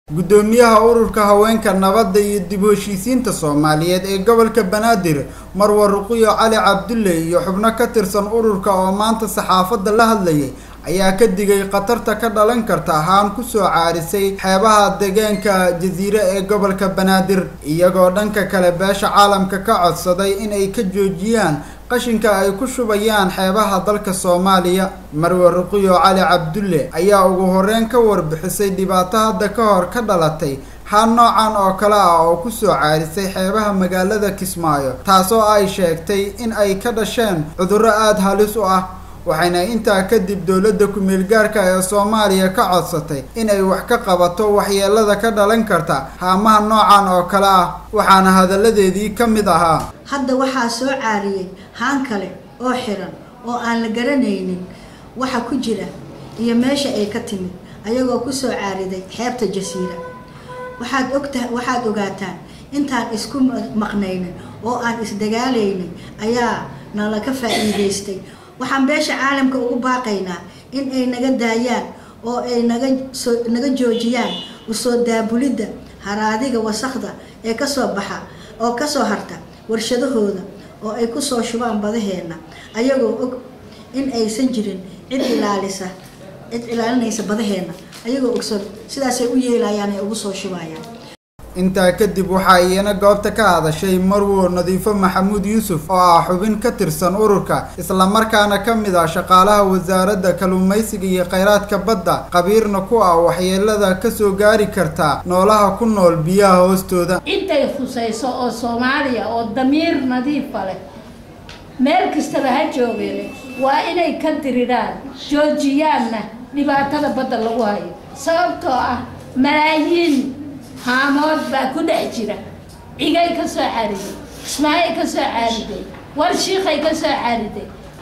guddoomiyaha ururka haweenka nabadda iyo dib u heshiisiinta soomaaliyeed ee gobolka banaadir marwa ruqiyo cali cabdulle iyo xubno ka tirsan ururka oo maanta saxaafadda la hadlayay ayaa ka digay khatarta ka dhalan karta ahaan kusoo caarisay xeebaha deegaanka jasiire ee gobolka banaadir iyagoo dhanka kale beesha caalamka ka codsaday in ay ka joojiyaan qashinka ay ku shubayaan xeebaha dalka soomaaliya marwe ruqiyo cali cabdulle ayaa ugu horeyn ka warbixisay dhibaato hadda ka hor ka dhalatay haan noocan oo kale ah oo kusoo caarisay xeebaha magaalada kismaayo taasoo ay sheegtay in ay ka dhasheen cudurro aada halis u ah waxayna intaa kadib dowladda ku-meel gaarka ee soomaaliya ka codsatay inay wax ka qabato waxyeelada ka dhalan karta haamaha noocan oo kale ah waxaana hadalladeedii ka mid ahaa hadda waxaa soo caariyey haan kale oo xiran oo aan la garanaynin waxa ku jira iyo meesha ay ka timid ayagoo kusoo caariday xeebta jasiira waxaad ogta waxaad ogaataan intaan isku maqnaynin oo aan isdagaalaynin ayaa nala ka faa'iidaystay waxaan beesha caalamka ugu baaqaynaa in ay naga daayaan oo ay naga soo naga joojiyaan usoo daabulidda haraadiga wasakda ee kasoo baxa oo kasoo harta warshadahooda oo ay kusoo shubaan badaheenna ayagoo og in aysan jirin cid ilaalisa cid ilaalinaysa badaheenna ayagoo ogsoon sidaasay u yeelayaan ay ugu soo shubayaan intaa kadib waxaa iyana goobta ka hadashay marwo nadiifo maxamuud yuusuf oo ah xubin ka tirsan ururka islamarkaana ka mid ah shaqaalaha wasaaradda kalluumaysiga iyo kheyraadka badda qabiirna ku ah waxyeelada kasoo gaari karta noolaha ku nool biyaha hoostooda intay khusayso oo soomaaliya oo damiir nadiifa leh meel kastaba ha joogeen waa inay ka diriraan joojiyaanna dhibaatada badda lagu hayo sababtoo ah malaayiin haamood baa ku dhex jira cigay ka soo caariday ismaayay ka soo caariday warshiikay ka soo caariday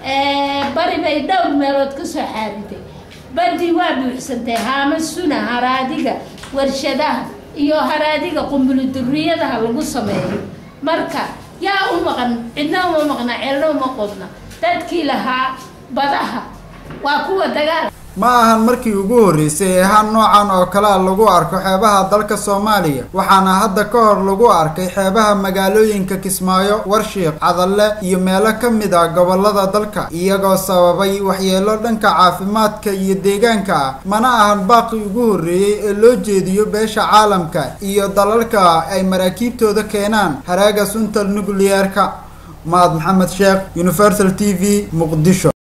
bari bay dhowr meelood ka soo caariday badii waa buuxsantay haamo suna haraadiga warshadaha iyo haraadiga qumbuluduriyadaha lagu sameeyo marka yaa u maqan cidna uma maqna ceelna uma qodna dadkii lahaa badaha waa kuwa dagaal ma ahan markii ugu horreysay ee haan noocan oo kalea lagu arko xeebaha dalka soomaaliya waxaana hadda ka hor lagu arkay xeebaha magaalooyinka kismaayo warshiiq cadalle iyo meelo ka mid ah gobolada dalka iyagoo sababay waxyeelo dhanka caafimaadka iyo deegaanka ah mana ahan baaqi ugu horreeyey ee loo jeediyo beesha caalamka iyo dalalka ay maraakiibtooda keenaan haraaga sunta nukliyeerka mahad maxamed sheekh universal t v muqdisho